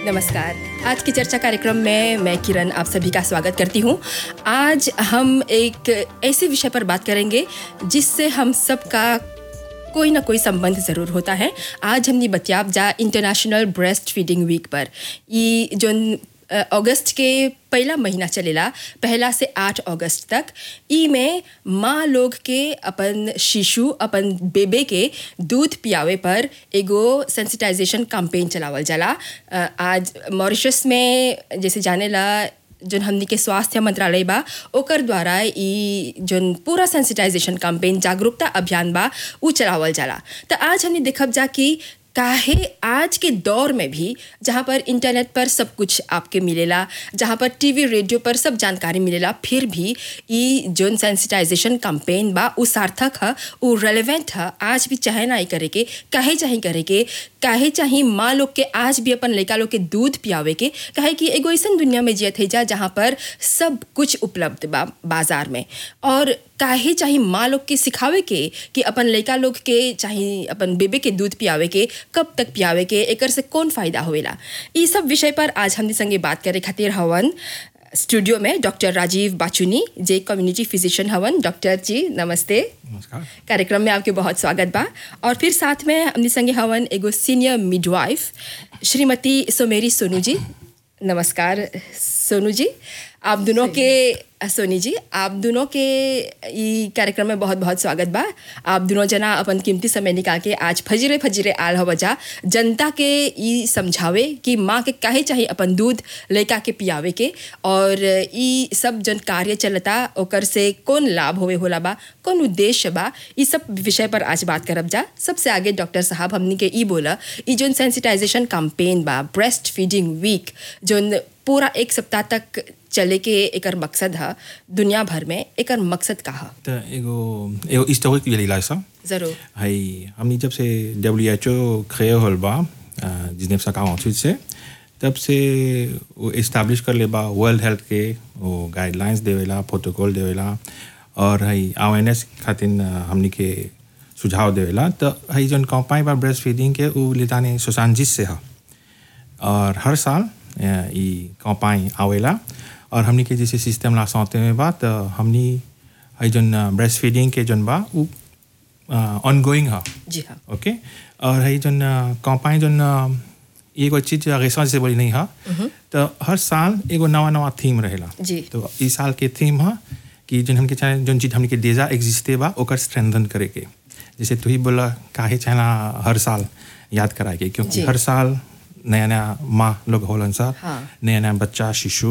नमस्कार आज की चर्चा कार्यक्रम में मैं किरण आप सभी का स्वागत करती हूँ आज हम एक ऐसे विषय पर बात करेंगे जिससे हम सबका कोई ना कोई संबंध ज़रूर होता है आज हमने बतियाब जा इंटरनेशनल ब्रेस्ट फीडिंग वीक पर ये जो अ, अगस्त के पहला महीना चलेला पहला से आठ अगस्त तक ई में माँ लोग के अपन शिशु अपन बेबे के दूध पियावे पर एगो सेंसिटाइजेशन कैंपेन चलावल जाला अ, आज मॉरिशस में जैसे जाने ला जोन हमनी के स्वास्थ्य मंत्रालय बा ओकर द्वारा ई जोन पूरा सेंसिटाइजेशन कैंपेन जागरूकता अभियान बा उ चलावल जाला तो आज हमने देखब जा कि काहे आज के दौर में भी जहाँ पर इंटरनेट पर सब कुछ आपके मिलेला जहाँ पर टीवी रेडियो पर सब जानकारी मिलेला फिर भी ई जोन सेंसिटाइजेशन कैंपेन बा उ सार्थक है उ रेलेवेंट है आज भी चाहे ना ही करे के काहे चाहे करे के काहे चाहे माँ लोग के आज भी अपन लड़का लोग के दूध पियावे के काहे कि एगो ऐसन दुनिया में जियत है जा जहाँ पर सब कुछ उपलब्ध बा बाजार में और काहे चाहे माँ लोग के सिखावे के कि अपन लड़का लोग के चाहे अपन बेबे के दूध पियावे के कब तक पियावे के एकर से कौन फायदा होवेला ई सब विषय पर आज हमने संगे बात करे खातिर हवन स्टूडियो में डॉक्टर राजीव बाचुनी जे कम्युनिटी फिजिशियन हवन डॉक्टर जी नमस्ते नमस्कार कार्यक्रम में आपके बहुत स्वागत बा और फिर साथ में हमने संगे हवन एगो सीनियर मिडवाइफ श्रीमती सोमेरी सोनू जी नमस्कार सोनू जी आप दोनों के सोनी जी आप दोनों के ई कार्यक्रम में बहुत बहुत स्वागत बा आप दोनों जना अपन कीमती समय निकाल के आज फजीरे फजीरे आल हो बजा जनता के ई समझावे कि माँ के काहे चाहिए अपन दूध लड़का के पियावे के और ई सब जन कार्य चलता ओकर से कौन लाभ होवे होला बा कौन उद्देश्य बा ई सब विषय पर आज बात करब जा सबसे आगे डॉक्टर साहब हमनी के ई बोला ई जोन सेंसिटाइजेशन कैंपेन बा ब्रेस्ट फीडिंग वीक जोन पूरा एक सप्ताह तक चले के एकर मकसद है दुनिया भर में एकर मकसद का है त एगो एगो हिस्टोरिक वेलिला सा जरूर है हमनी जब से डब्ल्यू एच ओ क्रिए होल बा जिसने सका ऑफिस से तब से वो इस्टेब्लिश कर ले बा वर्ल्ड हेल्थ के वो गाइडलाइंस देवेला प्रोटोकॉल देवेला और है अवेयरनेस खातिर हमनी के सुझाव देवेला तो है जौन कंपाई बा ब्रेस्ट फीडिंग के वो लेतानी सुशांजिस से है और हर साल अ, ई कंपाई आवेला और हमनी के जैसे सिस्टम ला सौते में बा तो हमनी है जौन ब्रेस्ट फीडिंग के जौन बा वो ऑनगोइंग है जी हाँ ओके और है जौन कंपाई जौन अ, एगो चीज रिसर्च से बोली नहीं है तो हर साल एगो नवा नवा थीम रहेला जी। तो इस साल के थीम है कि जौन हमके चाहे जौन चीज हमके डेजा एग्जिस्टे बा ओकर स्ट्रेंथन करे के जैसे तू ही बोला काहे चाहना हर साल याद कराए के क्योंकि जी। हर साल नया नया माँ लोग होलन सा हाँ। नया नया बच्चा शिशु